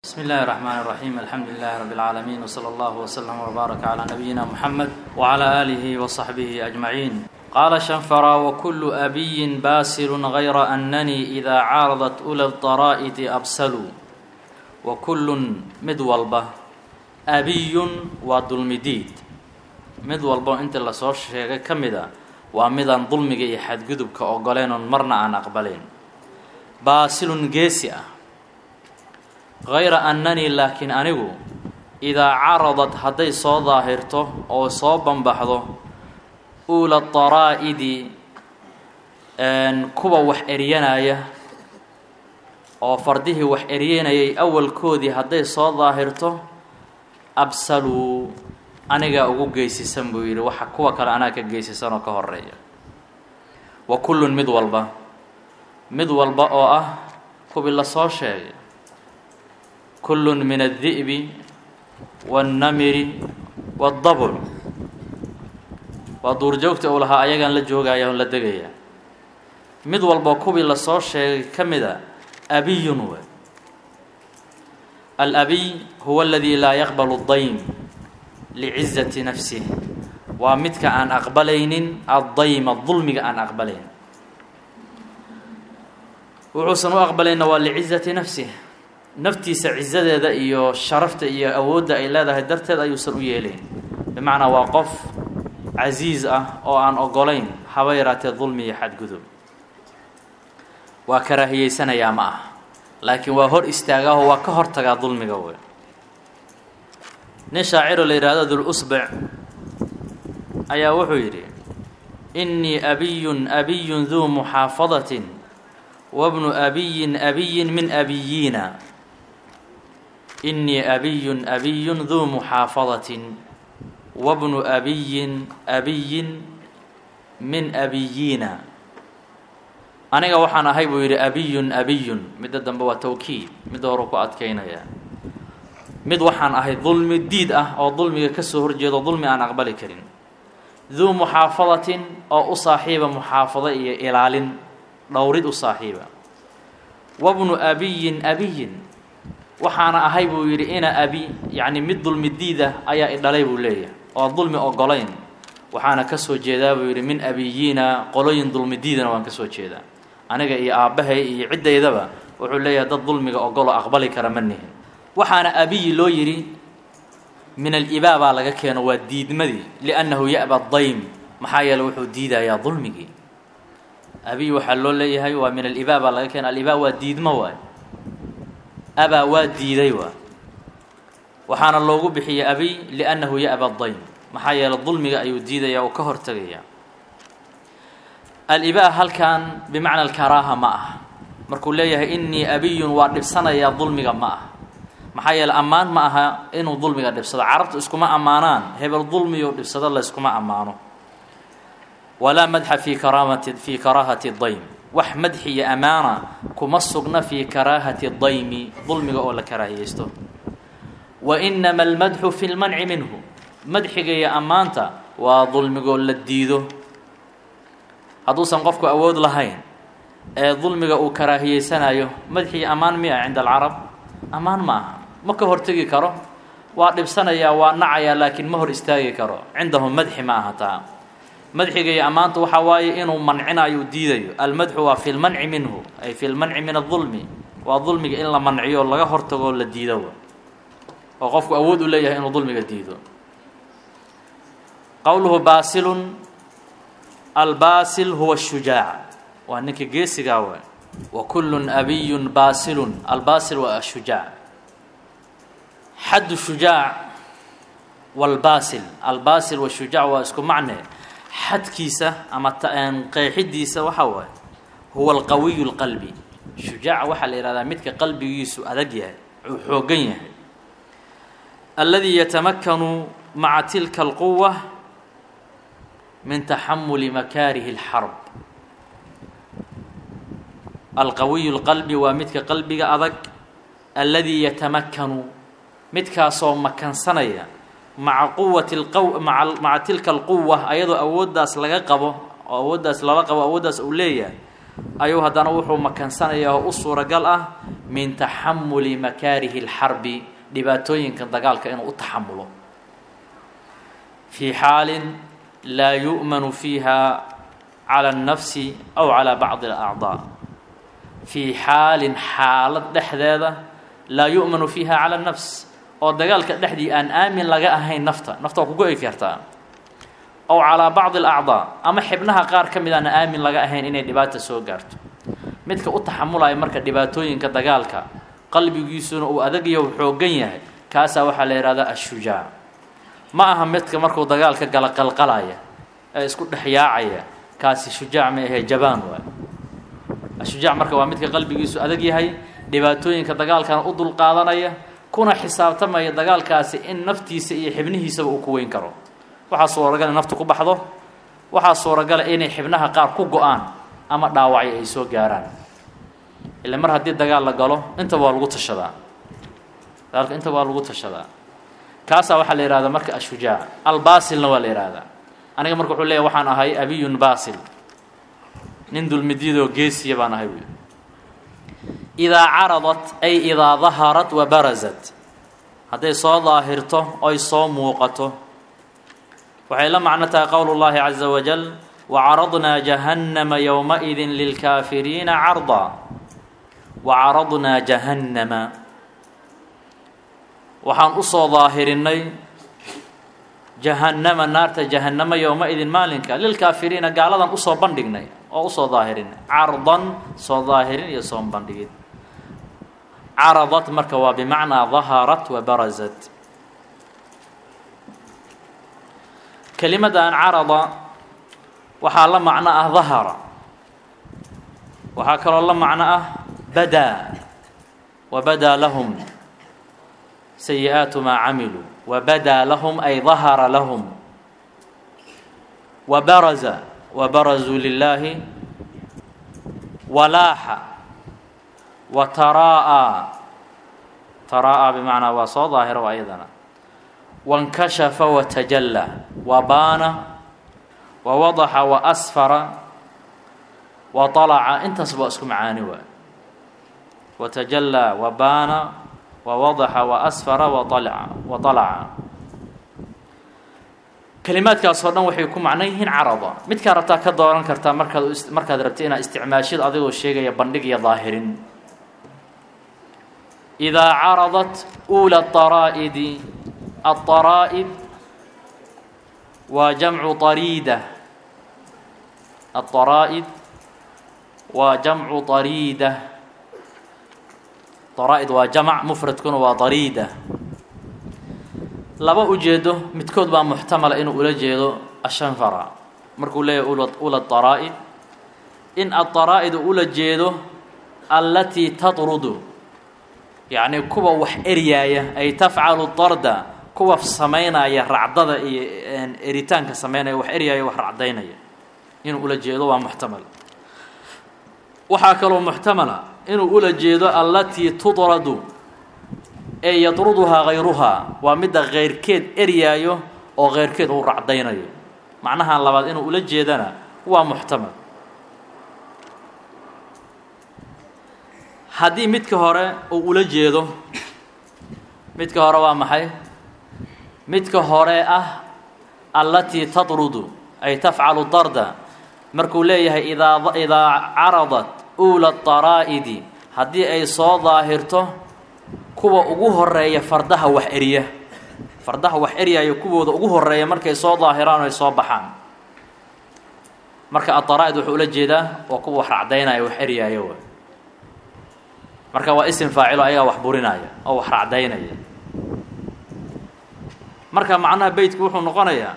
بسم الله الرحمن الرحيم الحمد لله رب العالمين وصلى الله وسلم وبارك على نبينا محمد وعلى آله وصحبه أجمعين قال شنفرا وكل أبي باسل غير أنني إذا عارضت أولى الضرائد أبسلوا وكل مدولبة أبي وظلمديد مدولبة أنت اللي صور شيء كمدا ومدا ظلمك يحد جذبك أقولين مرنا عن أقبلين باسل جيسئة hayra annanii laakiin anigu idaa caradad hadday soo daahirto oo soo banbaxdo uula daraa'idi kuwa wax eryanaya oo fardihii wax eryanayay awalkoodii hadday soo daahirto absaluu anigaa ugu geysisan buu yidhi waxa kuwa kale anaa ka geysisan oo ka horeeya wa kullun mid walba mid walba oo ah kuwii la soo sheegay kull min الdi'bi wالnamiri wالdabr waa duurjoogta uu lahaa ayagaan la joogaya on la degaya mid walba kuwii lasoo sheegay ka mida abiyun we alabiy huwa اladii laa yaqbal الdaym licizaةi nafsih waa midka aan aqbalaynin addayma dulmiga aan aqbalayn wuxuusan u aqbalayna waa licizaةi nafsih naftiisa cizadeeda iyo sharafta iyo awoodda ay leedahay darteed ayuusan u yeelayn bimacnaa waa qof casiis ah oo aan ogolayn haba yaraatee dulmi iyo xadgudub waa karaahiyeysanayaa ma ah laakiin waa hor istaagaahoo waa ka hortagaa dulmiga wey nin shaaciro la yidhahdo dulusbec ayaa wuxuu yidhi innii abiyun abiyun duu muxaafadatin wabnu abiyin abiyin min abiyiina innii abiyun abiyun duu muxaafadatin wabnu abiyin abiyin min abiyiina aniga waxaan ahay buu yidhi abiyun abiyun midda dambe waa tawkiid midda horu ku adkaynaya mid waxaan ahay dulmi diid ah oo dulmiga ka soo horjeedo dulmi aan aqbali karin duu muxaafadatin oo u saaxiiba muxaafado iyo ilaalin dhowrid u saaxiiba wabnu abiyin abiyin waxaana ahay buu yidhi ina abi yacni mid dulmi diida ayaa idhalay buu leeyahay oo dulmi ogolayn waxaana ka soo jeedaa buu yidhi min abiyiina qolooyin dulmi diidana waan ka soo jeedaa aniga iyo aabbahay iyo ciddaydaba wuxuu leeyahay dad dulmiga ogolo aqbali kara ma nihin waxaana abiyi loo yidhi min alibaa baa laga keeno waa diidmadii liannahu ya'ba daym maxaa yeele wuxuu diidayaa dulmigii abiy waxaa loo leeyahay waa min alibaa baa laga keena alibaa waa diidmo waay abaa waa diiday waa waxaana loogu bixiyey abiy liannahu ya'ba daym maxaa yeele dulmiga ayuu diidaya oo ka hortegaya alibaa halkan bimacna alkaraaha ma ah markuu leeyahay innii abiyun waa dhibsanayaa dulmiga ma ah maxaa yeele ammaan ma aha inuu dulmiga dhibsado carabtu iskuma ammaanaan hebel dulmiyo dhibsado la yskuma ammaano walaa madxa fii karaamati fii karaahati daym wax madxi iyo amaana kuma sugna fii karaahati daymi dulmiga oo la karaahiyeysto wa inama almadxu fi lmanci minhu madxiga iyo ammaanta waa dulmigoo la diido hadduusan qofku awood lahayn ee dulmiga uu karaahiyeysanayo madxi iyo ammaan miya cinda alcarab ammaan ma aha ma ka hortegi karo waa dhibsanayaa waa nacayaa laakiin ma hor istaagi karo cindahum madxi ma aha taa madxiga iyo ammaanta waxaa waaye inuu mancinayo diidayo almadxu waa fi lmanci minhu ay fi lmanci min adulmi waa dulmiga in la manciyo laga hortagoo la diido oo qofku awood u leeyahay inuu dulmiga diido qowluhu baasilun albaasil huwa shujaac waa ninka geesigaa waay wa kullun abiyun baasilun albaasil waa ashujaac xaddu shujaac walbaasil albaasil washujaac waa isku macne xadkiisa ama qeexidiisa waxaa waaye huwa alqawiyu lqalbi shujaaca waxaa la yihahdaa midka qalbigiisu adag yahay uu xoogan yahay alladii yatamakanu maca tilka alquwa min taxamuli makaarihi اlxarb alqawiyu lqalbi waa midka qalbiga adag alladii yatamakanu midkaasoo makansanaya maca quwati lqaw maa maca tilka alquwa ayadoo awooddaas laga qabo oo awooddaas lala qabo awooddaas uu leeyahay ayuu haddana wuxuu makansanayaa oo u suuragal ah min taxamuli makaarihi اlxarbi dhibaatooyinka dagaalka inuu u taxamulo fii xaalin laa yu'manu fiiha calى الnafsi aw calى bacdi اlacdaa fii xaalin xaalad dhexdeeda laa yu'manu fiiha calى الnafs oo dagaalka dhexdii aan aamin laga ahayn nafta nafta waa ku go-i kartaa ow calaa bacdi alacdaa ama xibnaha qaar ka mid aana aamin laga ahayn inay dhibaata soo gaarto midka u taxamulaya marka dhibaatooyinka dagaalka qalbigiisuna uu adagyo u xoogan yahay kaasaa waxaa la yihahdaa ashujaac ma aha midka markuu dagaalka gala qalqalaya ee isku dhexyaacaya kaasi shujaac ma ahee jabaan waay ashujaac marka waa midka qalbigiisu adag yahay dhibaatooyinka dagaalkana u dulqaadanaya kuna xisaabtamaya dagaalkaasi in naftiisa iyo xibnihiisaba uu ku weyn karo waxaa suuragala in naftu ku baxdo waxaa suuragala inay xibnaha qaar ku go-aan ama dhaawacyo ay soo gaaraan ila mar haddii dagaal la galo intaba waa lagu tashadaa dagaalka intaba waa lagu tashadaa kaasaa waxaa la yihahdaa marka ashujaac albaasilna waa la yihahdaa aniga marka wuxuu leeyahy waxaan ahay abiyun baasil nin dulmidyadoo geesiya baan ahay buy idaa caradat ay idaa daharat wa barazat hadday soo daahirto oy soo muuqato waxay la macno tahay qowl اllahi caza wajal wacaradnaa jahannama yowmaئidi lilkaafiriina carda wacaradnaa jahannama waxaan usoo daahirinay jahannama naarta jahannama yowma-idin maalinka lilkaafiriina gaaladan usoo bandhignay oo usoo daahirinay cardan soo daahirin iyo soo bandhigid caradat marka waa bimacnaa daharat wa barazat kelimadan carada waxaa la macno ah dahara waxaa kaloo la macno ah badaa wa badaa lahum sayi-aatu maa camiluu wa badaa lahum ay dahara lahum wa baraza wa barazuu lilaahi walaaxa wa taraa'a taraa'a bimacnaa waa soo daahiro ayadana wankashafa watajalla wa baana wa wadaxa wa asfara wa طalaca intaas baa isku macaani waay watajallaa wa baana wa wadaxa wa asfara wa alaca wa طalaca kelimaadkaasoo dhan waxay ku macno yihiin carada midkaa rabtaa ka dooran kartaa markaad markaad rabta inaad isticmaashid adigoo sheegaya bandhig iyo daahirin idaa caradat ula طaraa'idi الطرائد waa jamcu طariida الطaraaئد waa jamcu طariida طaraa'id waa jamc mfradkuna waa طariida laba ujeedo midkood baa muxtamala inuu ula jeedo ashanfara markuu leeyahy ula طaraa'id in aلطaraa'id ula jeedo alatii taطrudu yacni kuwa wax eryaaya ay tafcalu طarda kuwa samaynaya racdada iyo eritaanka samaynaya wax eryaaya wax racdaynaya inuu ula jeedo waa muxtamal waxaa kaloo muxtamala inuu ula jeedo allatii tudradu ee yadruduhaa hayruhaa waa midda keyrkeed eryaayo oo keyrkeed uu racdaynayo macnahan labaad inuu ula jeedana waa muxtamal haddii midka hore uu ula jeedo midka hore waa maxay midka hore ah allatii tadrudu ay tafcalu darda markuu leeyahay idaa idaa caradat uula طaraa'idi haddii ay soo daahirto kuwa ugu horeeya fardaha wax erya fardaha wax eryaayo kuwooda ugu horeeya markay soo daahiraan ay soo baxaan marka aطaraa'id wuxuu ula jeedaa waa kuwa wax racdaynaya wax eryaayo marka waa isim faacilo ayagaa wax burinaya oo wax racdaynaya marka macnaha beytku wuxuu noqonayaa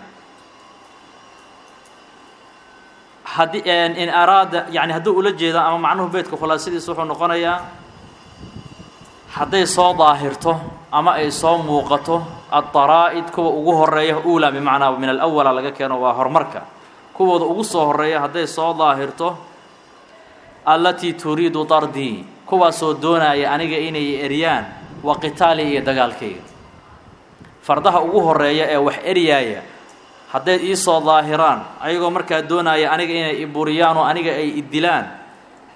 haddii in araada yani hadduu ula jeedo ama macnuhu beytka khulaasadiisa wuxuu noqonayaa hadday soo daahirto ama ay soo muuqato aلطaraa'id kuwa ugu horeeya ula bimacnaa min alawala laga keeno waa horumarka kuwooda ugu soo horeeya hadday soo daahirto allatii turiidu dardii kuwaasoo doonaya aniga inay eryaan wa qitaali iyo dagaalkayga fardaha ugu horeeya ee wax eryaaya hadday iisoo daahiraan ayagoo markaa doonaya aniga inay iburiyaan oo aniga ay idilaan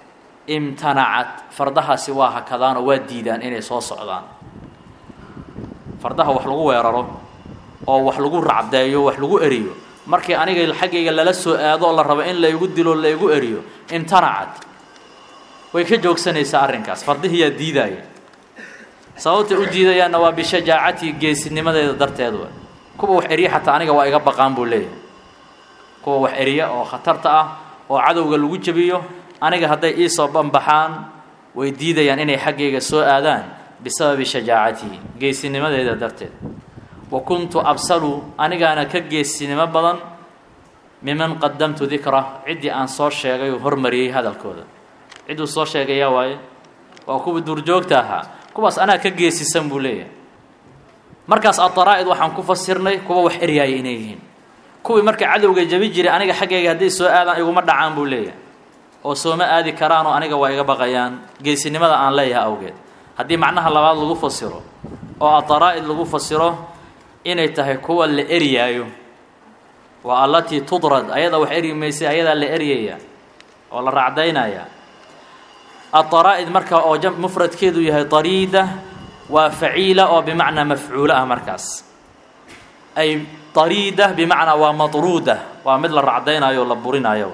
imtanacat fardahaasi waa hakadaan oo waa diidaan inay soo socdaan fardaha wax lagu weeraro oo wax lagu racdeeyo wax lagu eriyo markii aniga xaggayga lala soo aado oo la rabo in laygu dilo laygu eriyo imtanacat way ka joogsanaysaa arrinkaas fardihiyaa diidaaya sababtay u diidayaanna waa bishajaacati geesinimadeeda darteed wa kuwa wax eriya xataa aniga waa iga baqaan buu leeyahay kuwa wax eriya oo khatarta ah oo cadowga lagu jebiyo aniga hadday iisoo banbaxaan way diidayaan inay xaggayga soo aadaan bisababi shajaacatihi geesinimadeeda darteed wa kuntu absalu anigaana ka geesinimo badan miman qadamtu dikra ciddii aan soo sheegay oo hormariyey hadalkooda cidduu soo sheegayaa waaye waa kuwa duurjoogta ahaa kuwaas anaa ka geesisan buu leeyahay markaas adaraa'id waxaan ku fasirnay kuwa wax eryaaya inay yihiin kuwii marka cadowga jabi jiray aniga xaggayga hadday soo aadaan iguma dhacaan buu leeyahay oo sooma aadi karaanoo aniga waa iga baqayaan geesinimada aan leeyahay awgeed haddii macnaha labaad lagu fasiro oo adaraa'id lagu fasiro inay tahay kuwa la eryaayo waa allatii tudrad ayada wax eryi maysay ayadaa la eryaya oo la racdaynaya adaraa'id marka oo mufradkeedu yahay dariida waa faciila oo bimacnaa mafcuulo ah markaas ay dariida bimacnaa waa madruuda waa mid la racdaynayo o la burinayo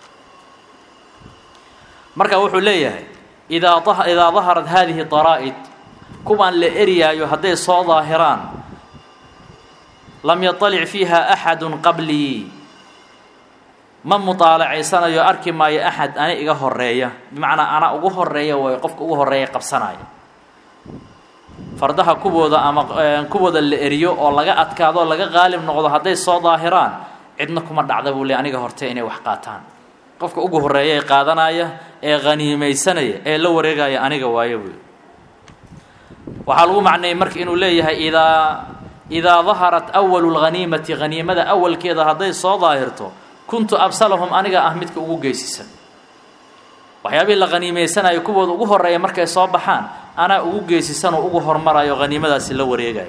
marka wuxuu leeyahay idaa idaa daharat hadihi daraa'id kuwaan la eryaayo hadday soo daahiraan lam yaطalic fiiha axadu qablii ma muطaalacaysanayo arki maayo axad ani iga horeeya bimacnaa ana ugu horeeya way qofka ugu horeeya qabsanaya fardaha kuwooda ama kuwooda la eriyo oo laga adkaado oo laga qaalib noqdo hadday soo daahiraan cidna kuma dhacda buu le aniga hortee inay wax qaataan qofka ugu horeeya ee qaadanaya ee haniimaysanaya ee la wareegaya aniga waayo buy waxaa lagu macneeyey marka inuu leeyahay idaa idaa daharat awalu lghaniimati haniimada awalkeeda hadday soo daahirto kuntu absalahum aniga ah midka ugu geysisan waxyaabihii la haniimaysanayo kuwooda ugu horeeya markay soo baxaan anaa ugu geesisan oo ugu hormarayo haniimadaasi la wareegaya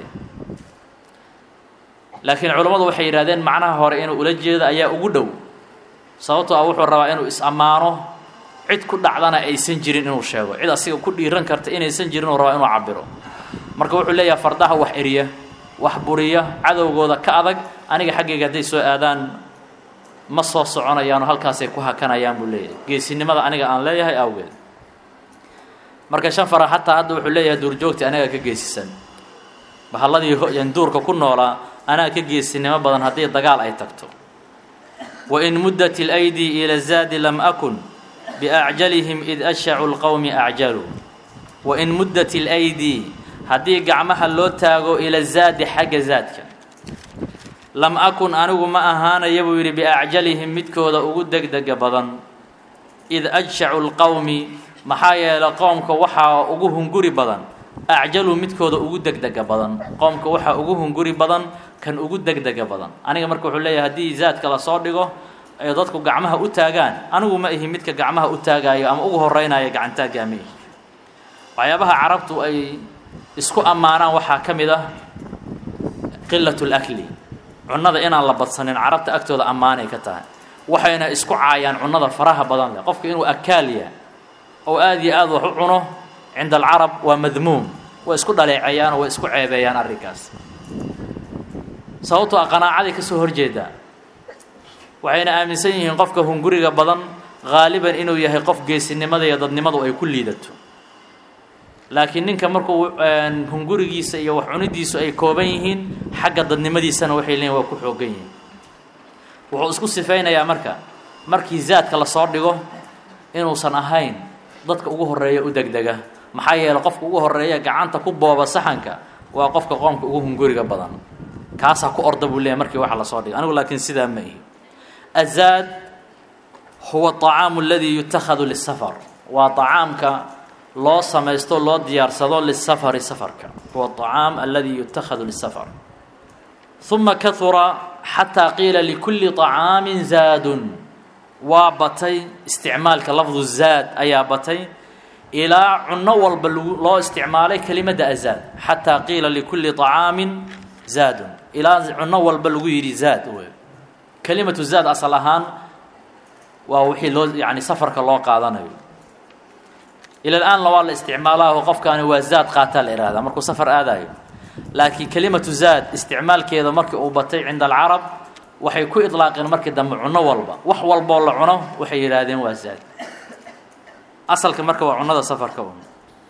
laakiin culammadu waxay yidhahdeen macnaha hore inuu ula jeedo ayaa ugu dhow sababtoo ah wuxuu rabaa inuu is-ammaano cid ku dhacdana aysan jirin inuu sheego cid asiga ku dhiiran karta inaysan jirin uu rabaa inuu cabiro marka wuxuu leeyahay fardaha wax eriya wax buriya cadowgooda ka adag aniga xaggayga hadday soo aadaan ma soo soconayaanoo halkaasay ku hakanayaan buu leeyahay geesinimada aniga aan leeyahay awgeed marka shan fara xataa hadda wuxuu leeyahay duurjoogta anaga ka geesisan bahalladii duurka ku noolaa anaa ka geesinimo badan haddii dagaal ay tagto wain muddat اlaydi ila zaadi lam akun biacjalihim id ashacu lqowmi acjaluu wain muddat اlaydi haddii gacmaha loo taago ila zaadi xagga zaadka lam akun anigu ma ahaanaya buu yidhi biacjalihim midkooda ugu degdega badan id ajshacu lqowmi maxaa yeelay qoomka waxaa ugu hunguri badan acjaluu midkooda ugu degdega badan qoomka waxaa ugu hunguri badan kan ugu degdega badan aniga marka wuxuu leeyahay haddii zaadka lasoo dhigo ay dadku gacmaha u taagaan anigu ma ihi midka gacmaha u taagaayo ama ugu horeynaya gacantaaggaa ma ihi waxyaabaha carabtu ay isku ammaanaan waxaa ka mid ah qilat lakli cunnada inaan la badsanin carabta agtooda ammaanay ka tahay waxayna isku caayaan cunnada faraha badan leh qofka inuu akaalya oo aada iyo aada wax u cuno cinda alcarab waa madmuum way isku dhaleeceeyaan oo way isku ceebeeyaan arrinkaas sababtoo a qanaacaday ka soo horjeedaa waxayna aaminsan yihiin qofka hunguriga badan haaliban inuu yahay qof geesinimada iyo dadnimadu ay ku liidato laakiin ninka markuu hungurigiisa iyo wax cunidiisu ay kooban yihiin xagga dadnimadiisana waxay leeyihin waa ku xoogan yihiin wuxuu isku sifaynayaa marka markii zaadka lasoo dhigo inuusan ahayn dadka ugu horeeya u degdega maxaa yeeley qofka ugu horeeya gacanta ku booba saxanka waa qofka qoomka ugu hunguriga badan kaasaa ku orda buu leeyahy markii waxa lasoo dhigay anigu laakiin sidaa ma ihi azaad huwa طacaamu aladii yutakhadu lisafar waa طacaamka loo samaysto loo diyaarsado lisafari safarka huwa طacaam aladi yutakhadu lisafar uma kahura xataa qiila likulli طacaami zaadun waa batay isticmaalka lafdu zaad ayaa batay ilaa cunno walba loo isticmaalay kelimadda azaad xataa qiila likulli طacaamin zaadun ilaa cunno walba lagu yidhi zaad wey kelimatu zaad asal ahaan waa wixii loo yani safarka loo qaadanayo ila l-aanna waa la isticmaalaaho qofkaani waa zaad qaataa la ihahdaa markuu safar aadayo laakiin kelimatu zaad isticmaalkeeda markii uu batay cinda alcarab waxay ku idlaaqeen markii dambe cuno walba wax walboo la cuno waxay yidhaahdeen waa zaad asalka marka waa cunada safarka un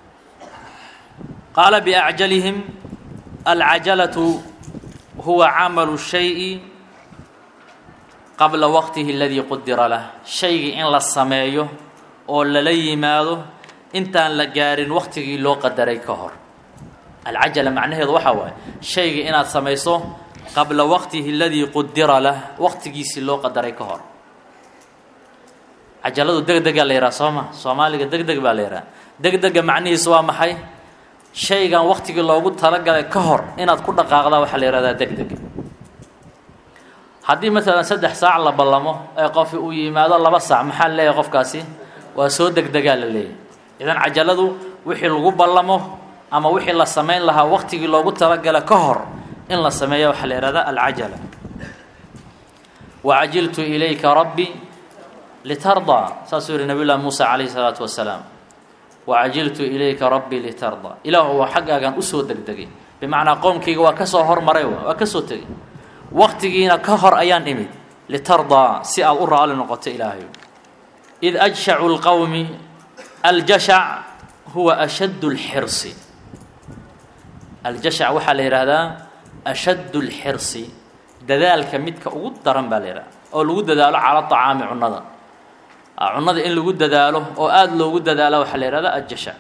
qaala biacjalihim alcajalatu huwa camalu shayi qabla waqtihi aladii qudira lah shaygii in la sameeyo oo lala yimaado intaan la gaarin waqtigii loo qadaray ka hor alcajala macnaheedu waxaa waaye shaygii inaad samayso qabla waqtihi aladii qudira lah waqtigiisii loo qadaray ka hor cajaladu deg degaa la yidhaha soo ma soomaaliga deg deg baa la yidhaha deg dega macnihiisu waa maxay shaygan waqtigii loogu talagalay ka hor inaad ku dhaqaaqdaa waxaa la yihahdaa deg deg haddii maalan saddex saac la ballamo ee qofi uu yimaado laba saac maxaa leeyahay qofkaasi waa soo degdegaa la leeyahay idan cajaladu wixii lagu ballamo ama wixii la samayn lahaa waqtigii loogu talagala ka hor in la sameeya waxaa la yihahdaa alcajala wacajiltu ilayka rabbi litardaa saasuu yihi nabiy llahi muusa calayhi salaatu wasalaam wacajiltu ilayka rabbii litardaa ilaahu waa xaggaagan usoo degdegay bimacnaa qowmkayga waa kasoo hormaray waa kasoo tegay waqtigiina ka hor ayaan imid litardaa si aad u raali noqoto ilaahayo id ajshacu lqowmi aljashac huwa ashaddu lxirsi aljashac waxaa la yidhaahdaa ashaddu lxirsi dadaalka midka ugu daran baa la yidhahda oo lagu dadaalo cala acaami cunnada cunnada in lagu dadaalo oo aada loogu dadaalo waxaa la yihahdaa aljashac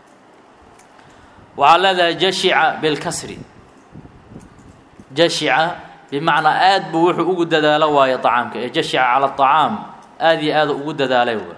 waxaa leedahay jashica bilkasri jashica bimacnaa aad buu wuxuu ugu dadaalo waayo acaamka ee jashica cala acaam aada iyo aada ugu dadaalay wa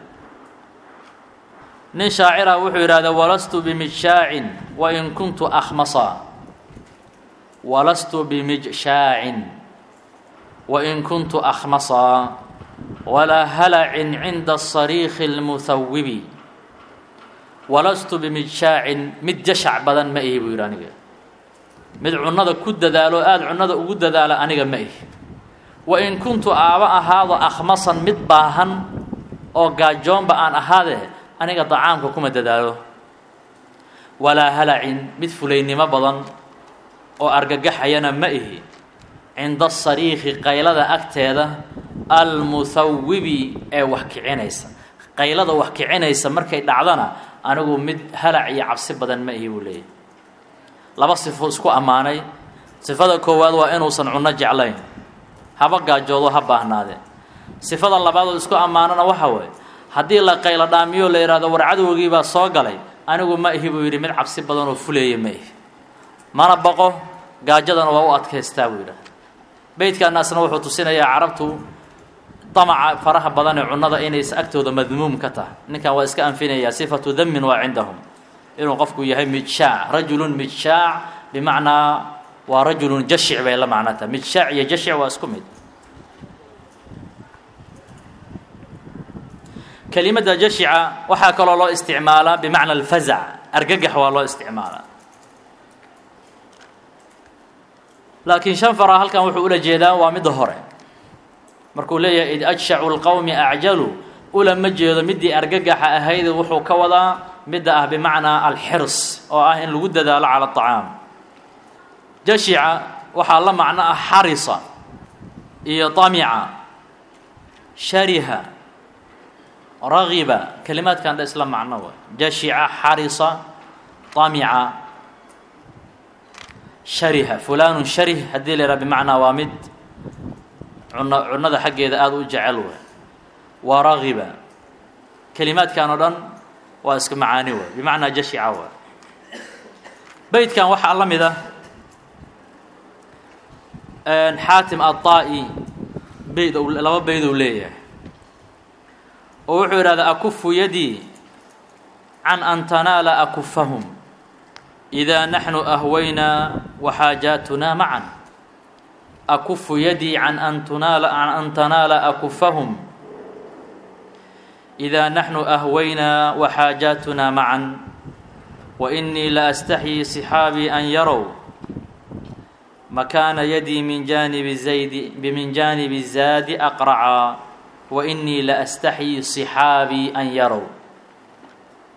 nin shaacira wuxuu yidhahda walastu bimijshaacin wain kuntu akhmasa walastu bimijshaacin wain kuntu akhmasa walaa halacin cinda sariikhi اlmuhawibi walastu bimijshaacin mid jashac badan ma ihi buu yidhi aniga mid cunnada ku dadaalo aada cunnada ugu dadaala aniga ma ihi wain kuntu aaba ahaado akhmasan mid baahan oo gaajoonba aan ahaadee aniga dacaamka kuma dadaalo walaa halacin mid fulaynimo badan oo argagaxayana ma ihi cinda asariikhi qaylada agteeda almuhawibi ee wax kicinaysa qaylada wax kicinaysa markay dhacdana anigu mid halac iyo cabsi badan ma ihi buu leeyahy laba sifo isku ammaanay sifada koowaad waa inuusan cunno jeclayn haba gaajoodo ha baahnaadee sifada labaadoo isku ammaanana waxa waaye haddii la qaylo dhaamiyo la yidhahdo war cadowgiibaa soo galay anigu ma ihi buu yidhi mid cabsi badan oo fuleeya ma ihi mana baqo gaajadana waa u adkaystaa buu yidhahda beydkaanaasna wuxuu tusinayaa carabtu damaca faraha badan ee cunnada inaysa agtooda madmuum ka tahay ninkan waa iska anfinayaa sifatu damin waa cindahum inuu qofku yahay mijshaac rajulun mijshaac bimacnaa waa rajulun jashic bay la macno tahay mijshaac iyo jashic waa isku mid kelimadda jashica waxaa kaloo loo isticmaalaa bimacna alfazac argagax waa loo isticmaalaa laakiin shanfara halkan wuxuu ula jeedaa waa midda hore markuu leeyahay id ajshacu lqowmi acjalu ulama jeedo middii argagaxa ahayd wuxuu ka wadaa midda ah bimacnaa alxirs oo ah in lagu dadaalo cala acaam jashica waxaa la macno ah xarisa iyo tamica shariha ragiba kelimaadkan dha isla macno wa jashica xarisa tamica shariha fulaanu sharih haddii la yidhaha bimacnaa waa mid cuno cunnada xaggeeda aada u jecel wa waa ragiba kelimaadkan oo dhan waa iska macaani wa bimacnaa jashica wa beydkan waxaa la mid ah xaatim aلطaa'i beyd laba beyd uu leeyahay oo wuxuu yidhahdaa akufu yadii can an tanaala akufahum إida naxnu ahwaynaa waxaajaatunaa macan akufu yadii can an tunaala can an tanaala akufahum إida naxnu ahwaynaa waxaajaatunaa macan waإnii la astaxyii صxaabii an yarow makaana yadii min jaanibi zaydi min jaanibi zaadi aqraca waإnii la astaxyii صxaabii an yarow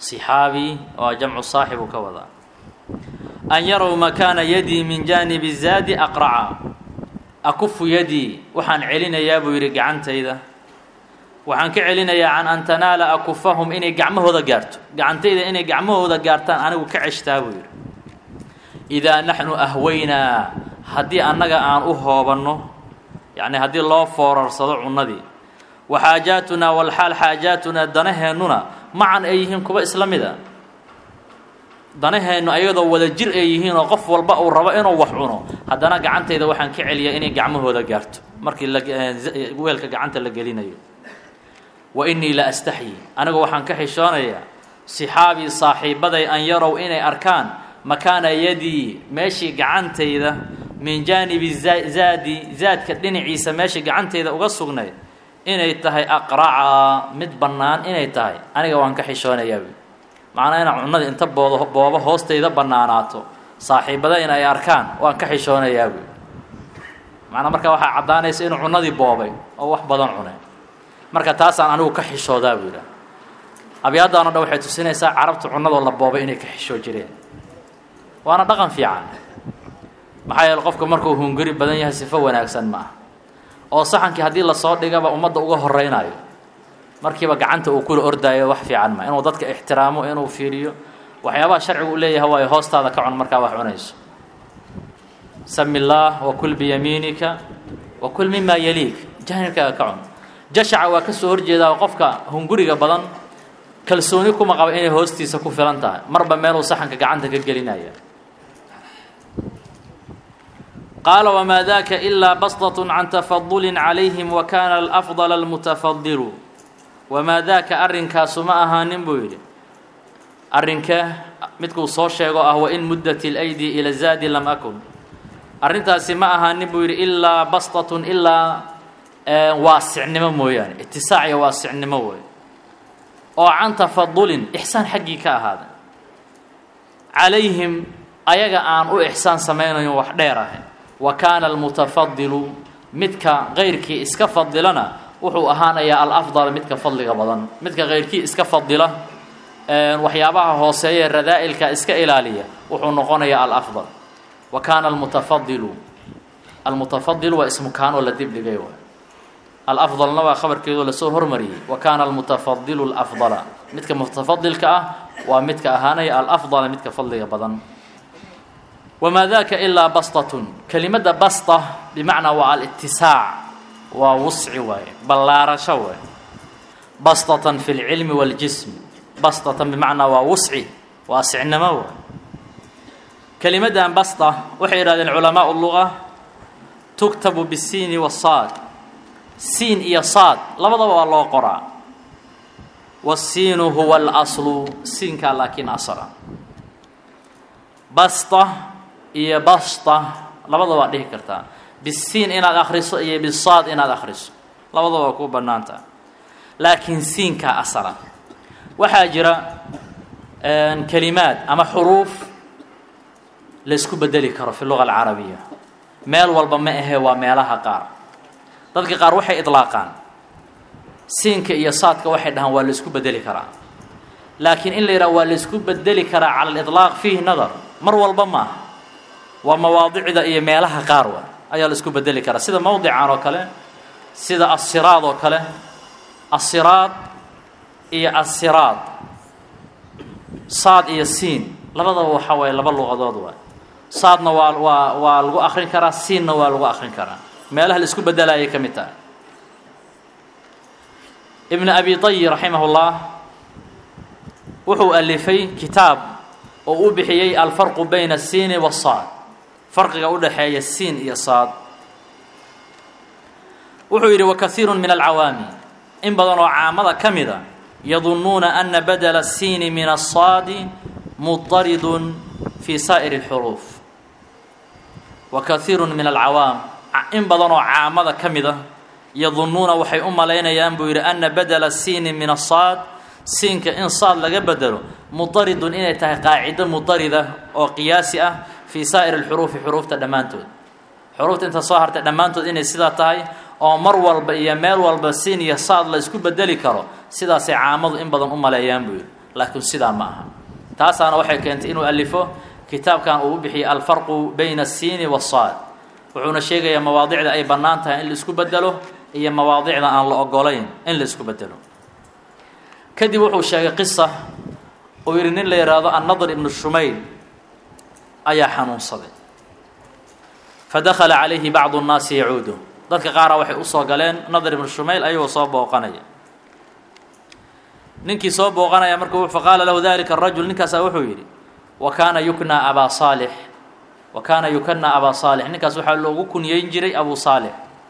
صxaabi waa jamcu saaxib uu ka wadaa an yarow makaana yadii min jaanibi zaadi aqraca akufu yadii waxaan celinayaa buu yidhi gacantayda waxaan ka celinayaa can an tanaala akufahum inay gacmahooda gaarto gacantayda inay gacmahooda gaartaan anigu ka ceshtaa buu yidhi idaa naxnu ahwaynaa haddii annaga aan u hoobanno yacni haddii loo foorarsado cunnadii wa xaajaatunaa walxaal xaajaatunaa danaheennuna macan ay yihiin kuwa isla mida danaheennu ayadoo wada jir ay yihiin oo qof walba uu rabo inuu wax cuno haddana gacantayda waxaan ka celiyaa inay gacmahooda gaarto markii weelka gacanta la gelinayo wa innii la astaxyi anigu waxaan ka xishoonayaa sixaabii saaxiibaday an yarow inay arkaan makaana yadii meeshii gacantayda min jaanibi zaadi zaadka dhinaciisa meeshii gacantayda uga sugnayd inay tahay aqraca mid bannaan inay tahay aniga waan ka xishoonayaa macnaa inaan cunnadii inta boodo boobo hoostayda bannaanaato saaxiibada in ay arkaan waan ka xishoonayaa buy macnaa markaa waxaa caddaanaysa inuu cunnadii boobay oo wax badan cunay marka taasaan anigu ka xishoodaa buu yidhaha abyaadaan o dhan waxay tusinaysaa carabta cunnadoo la boobay inay ka xishoo jireen waana dhaqan fiican maxaa yeele qofka markuu hunguri badan yahay sifo wanaagsan ma ah oo saxankii haddii lasoo dhigaba ummadda uga horeynayo markiiba gacanta uu kula ordaayo wax fiican ma inuu dadka ixtiraamo inuu fiiriyo waxyaabaha sharcigu u leeyahay waayo hoostaada ka cun markaa wax cunayso sami illaah wakul biyamiinika wakul mimaa yaliik jaanibkaaga ka cun jashaca waa ka soo horjeedaa oo qofka hunguriga badan kalsooni kuma qaba inay hoostiisa ku filan tahay marba meeluu saxanka gacanta ka gelinaya qaala wmaa daka ilaa basطaة can tafaduli calayhim wakana alafضل almutafadilu wamaa daaka arrinkaasu ma ahaanin buu yidhi arrinka midkuu soo sheego ah wain muddat اlaydi ila zaadi lam akun arrintaasi ma ahaanin buu yidhi ilaa basطaة ilaa waasicnimo mooyaane itisaac iyo waasicnimo wey oo can tafadulin ixsaan xaggii ka ahaaday calayhim ayaga aan u ixsaan samaynayo wax dheer ahay wa kaana almutafadilu midka kayrkii iska fadilana wuxuu ahaanayaa alafdal midka fadliga badan midka kayrkii iska fadila waxyaabaha hooseeye radaa-ilka iska ilaaliya wuxuu noqonayaa alafdal wa kaana almutafadilu almutafadilu waa ismu kaanoo la dibdhigay waay alafdalna waa khabarkeedoo lasoo hormariyey wa kaana almutafadilu alafdala midka mutafadilka ah waa midka ahaanaya alafdala midka fadliga badan wamaa daka ilaa bastatun kelimadda basta bimacnaa waa alitisaac waa wusci waaye ballaarasho waay bastatan fi lcilmi waاljism bastatan bimacnaa waa wusci waa sicnimo waay kelimaddan basta waxay yidhahdeen culamaau luga tuktabu bisiini wasaad siin iyo saad labadaba waa loo qoraa wasiinu huwa alaslu siinkaa laakiin asala basta iyo basta labadaba waad dhihi kartaa bisiin inaad akhriso iyo bisaad inaad akhriso labadaba waa kuu bannaantaha laakiin siinkaa asala waxaa jira kelimaad ama xuruuf laysku bedeli karo fi luga alcarabiya meel walba ma ahee waa meelaha qaar dadka qaar waxay idlaaqaan siinka iyo saadka waxay dhahaan waa laysku bedeli karaa laakiin in la yidhaha waa laysku bedeli karaa cala aliطlaaq fiihi nadar mar walba ma aha waa mawaadicda iyo meelaha qaar wa ayaa laisku bedeli karaa sida mowdican oo kale sida asiraad oo kale asiraad iyo asiraad saad iyo siin labadaba waxa waaye laba luqadood waay saadna waa waa waa lagu akrin karaa siinna waa lagu akrin karaa meelaha la isku bedelayay ka mid tahay ibn abi tayi raximah اllah wuxuu alifay kitaab oo u bixiyey alfarqu bayna الsiini wالsaad farqiga u dhexeeya siin iyo saad wuxuu yidhi wakaiiru min alcawaami in badan oo caamada ka mida yadunnuuna ana badela الsiini min الsaadi mudaridun fi saa'ir اlxuruuf wakaiiru min alcawaam in badan oo caamada ka mida yadunnuuna waxay u malaynayaan buu yidhi ana badela الsiini min الsaad siinka in saad laga bedelo mudaridun inay tahay qaacido mudarida oo qiyaasi ah fii saa'ir alxuruufi xuruufta dhammaantood xuruufta inta soo hartay dhammaantood inay sidaa tahay oo mar walba iyo meel walba siin iyo saad la isku bedeli karo sidaasay caamadu in badan u maleeyaan buu yidhi laakiin sidaa ma aha taasaana waxay keentay inuu alifo kitaabkan uu u bixiyay alfarqu bayna asiini wasaad wuxuuna sheegayaa mawaadicda ay bannaan tahay in la isku bedelo iyo mawaadicda aan la ogolayn in la isku bedelo kadib wuxuu sheegay qisa uu yidhi nin la yidhaahdo annadr ibnu shumayl ayaa xanuunsaday fadakala calayhi bacdu nnaasi yacuudu dadka qaara waxay usoo galeen nadr ibnu shumayl ayagoo soo booqanaya ninkii soo booqanaya marka faqaala lahu dalika arajul ninkaasaa wuxuu yidhi wa kaana yuknaa abaa saalix wa kaana yukanaa abaa saalix ninkaas waxaa loogu kunyeyn jiray abu saalix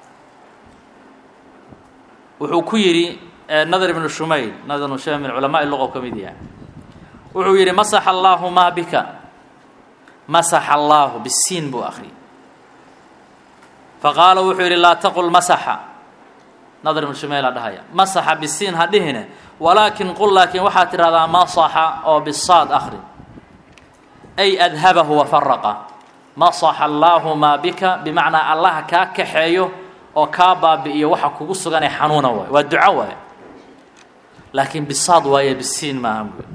wuxuu ku yidhi nadr ibnu shumayl nadr ibnu shumayl min culamaai luqa ka mid yahay wuxuu yidhi masaxa allaahu maa bika masaxa allaahu bisiin buu akhriyay faqaala wuxuu yidhi laa taqul masaxa nadr ibnu shumayla dhahaya masaxa bisiin ha dhihine walaakin qul laakiin waxaad tidhahdaa masaxa oo bisaad akhri ay adhabahu wafaraqa masaxa allaahu maa bika bimacnaa allaha kaa kaxeeyo oo kaa baabi'iyo waxa kugu suganee xanuuna waay waa duco waay laakiin bisaad waaye bisiin maaha buy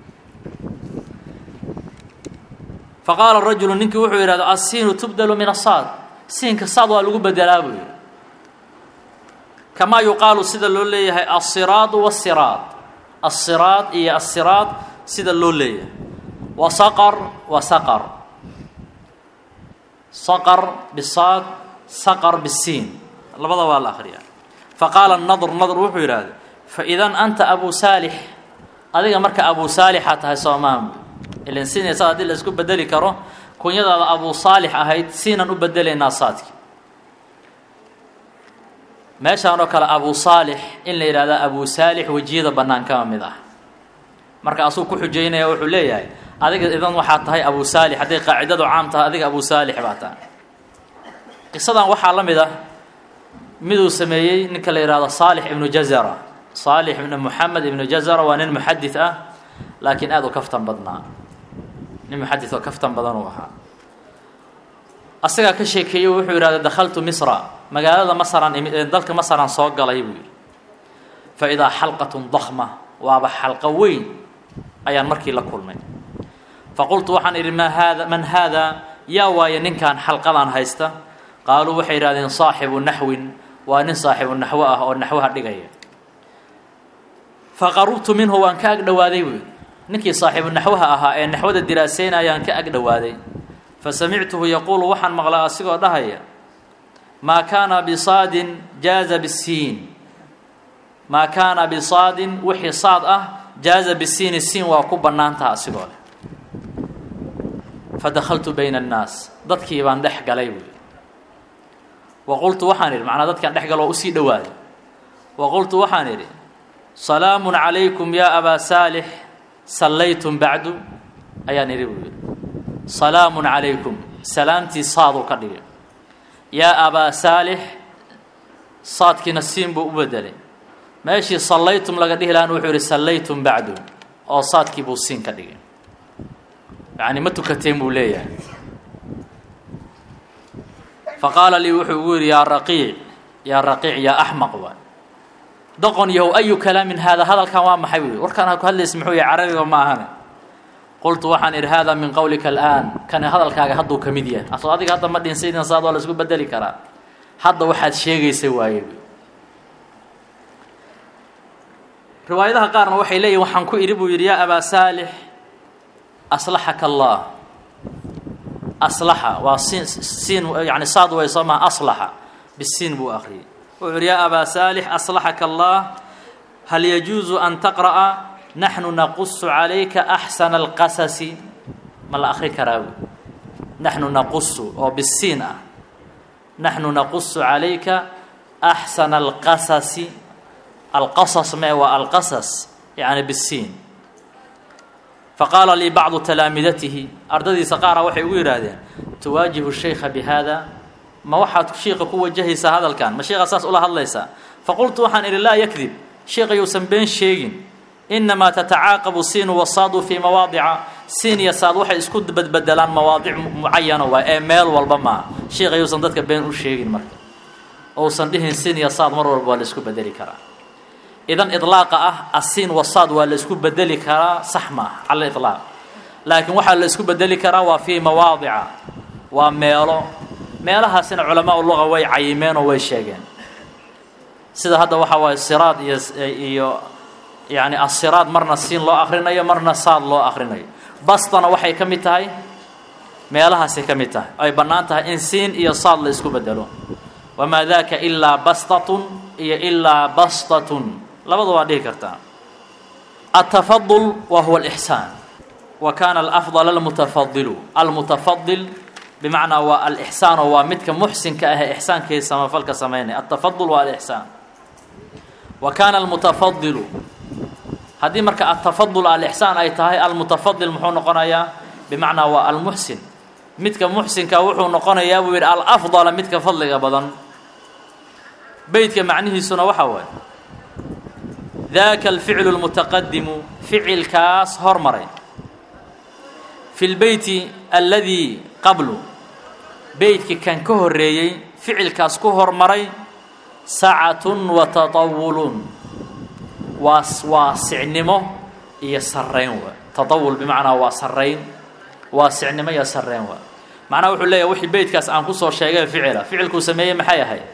faqaala rajulu ninkii wuxuu yidhahda asiinu tubdalu min asaad siinka saad waa lagu bedelaa buu yidhi kamaa yuqaalu sida loo leeyahay alsiraadu wasiraad alsiraad iyo asiraad sida loo leeyahay wa saqar wa saqar saqar bisaad saqar bisiin labada waa la akhriyaa faqaala nadr nadr wuxuu yidhaahday faidan anta abu saalix adiga marka abu saalixa tahay soomaan ilan siinaysa haddii la isku bedeli karo kunyadaada abu saalix ahayd siinan u bedelaynaa saadki meeshaan oo kale abu saalix in la yidhahda abu saalix wejiyada bannaan kama mid ah marka asuu ku xujaynaya wuxuu leeyahay adiga idan waxaa tahay abu saalix hadday qaacidadu caam tahay adiga abu saalix baa tahay qisadan waxaa la mid ah miduu sameeyey ninka la yidhahdo saalix ibnu jazara saalix ibnu moxamed ibnu jazara waa nin muxadid ah laakiin aada u kaftan badnaa nin muxadid oo kaftan badan uu ahaa asagaa ka sheekeeyey wuxuu yidhahda dakhaltu misra magaalada masran dalka masran soo galay buu yidhi fa idaa xalqatun dakma waaba xalqo weyn ayaan markii la kulmay faqultu waxaan idhi maa haada man haadaa yaa waaye ninkan xalqadan haysta qaaluu waxay yidhahdeen saaxibu naxwin waa nin saaxibu naxwo ah oo naxwaha dhigaya faqarubtu minhu waan ka ag dhowaaday buu yidhi ninkii saaxibu naxwaha ahaa ee naxwada diraaseynayaan ka ag dhowaaday fasamictuhu yaquulu waxaan maqlaa asigoo dhahaya maa kaana bisaadin jaaza bisiin maa kaana bisaadin wixii saad ah jaaza bisiini siin waa ku bannaantaha asigoo leh fadakhaltu bayna annaas dadkii baan dhex galay buuyi wa qultu waxaan idhi macnaa dadkaan dhex galo oo usii dhowaaday wa qultu waxaan idhi salaamun calaykum yaa abaa saalix sallaytum bacdu ayaan idhi buu yidhi salaamun calaykum salaamtii saaduu ka dhigay yaa abaa saalix saadkiina siin buu u bedelay meeshii sallaytum laga dhihi lahaan wuxuu yidhi sallaytum bacdu oo saadkii buu siin ka dhigay yacni ma tukateen buu leeyahay faqaala lii wuxuu ugu yidhi yaa raqiic yaa raqiic yaa axmaq waay doqon yahow ayu kalaamin haada hadalkan waa maxay wey warkaan ha ku hadlaysa muxuu yahay carabiga ma ahane qultu waxaan idhi hada min qowlika al'aan kani hadalkaaga hadduu ka mid yahay asoo adiga hadda ma dhinsaydin saad waa la isku bedeli karaa hadda waxaad sheegaysa waaye riwaayadaha qaarna waxay leeyihin waxaan ku idhi buu yidhi yaa abaa saalix aslaxaka allah aslaxa waa siin siin yani saad way soo maha aslaxa bisiin buu akhriyey wuxuu yidhi yaa abaa saalix aslaxaka allah hal yajuusu an taqra'a naxnu naqusu calayka axsana alqasasi ma la akri karaa wy naxnu naqusu oo bisiin ah naxnu naqusu calayka axsana alqasasi alqasas mee waa alqasas yani bisiin faqaala lii bacdu talaamidatihi ardadiisa qaara waxay ugu yidhaahdeen tuwaajihu shaykha bi haada ma waxaad shiika ku wajahaysaa hadalkan ma sheika saas ula hadlaysaa faqultu waxaan idhi laa yakdib sheika yuusan been sheegin inamaa tatacaaqabu siinu wasaadu fii mawaadica siin iyo saad waxay isku badbedelaan mawaadic mucayana waay ee meel walba maaha sheika yuusan dadka been u sheegin marka ousan dhihin siin iyo saad mar walba waa la isku bedeli karaa idan iطlaaqa ah asiin wasaad waa la isku bedeli karaa sax maaha cala iطlaaq laakiin waxaa la isku bedeli karaa waa fii mawaadica waa meelo meelahaasina culamaa luga way cayimeen oo way sheegeen sida hadda waxaa waaye siraad iyo iyo yani asiraad marna siin loo akrinayo marna saad loo akrinayo bastana waxay ka mid tahay meelahaasay ka mid tahay ay bannaan tahay in siin iyo saad la isku bedelo wamaa daka ilaa bastatun iyo ilaa bastatun labada waa dhihi kartaa altafadul wa huwa alixsaan wa kana alafdal almutafadilu almutafadil bimacnaa waa alixsaano waa midka muxsinka ah ee ixsaankiisa samafalka samaynaya altafadul waa alixsaan wa kaana almutafadilu haddii marka altafadul alixsaan ay tahay almutafadil muxuu noqonayaa bimacnaa waa almuxsin midka muxsinka wuxuu noqonayaa buu yidhi alafdala midka fadliga badan beytka macnihiisuna waxaa waaye daka alficlu اlmutaqadimu ficilkaas hormaray fi lbeyti aladii qablu beytkii kan ka horeeyey ficilkaas ku hormaray sacatun wa taطawulun waa waasicnimo iyo sarayn waa taطawul bimacnaa waa sarayn waasicnimo iyo sarayn waa macnaha wuxuu leeyahy wixii beytkaas aan kusoo sheegay ficila ficilkuu sameeyey maxay ahayd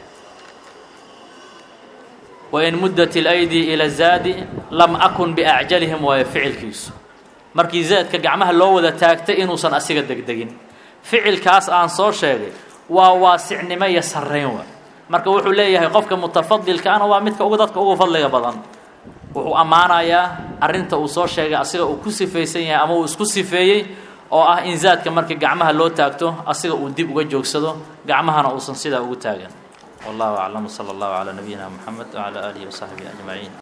wain muddat اlaydi ila zaadi lam akun biacjalihim waayo ficilkiisu markii zaadka gacmaha loo wada taagtay inuusan asiga degdegin ficilkaas aan soo sheegay waa waasicnimo iyo sarayn waa marka wuxuu leeyahay qofka mutafadilka ana waa midka ugu dadka ugu fadliga badan wuxuu ammaanayaa arrinta uu soo sheegay asiga uu ku sifaysan yahay ama uu isku sifeeyey oo ah in zaadka markii gacmaha loo taagto asiga uu dib uga joogsado gacmahana uusan sidaa ugu taagan wallahu aclam sala allahu calaa nabiyina moxamed wacalaa aalihi wasaxbihi ajmaciin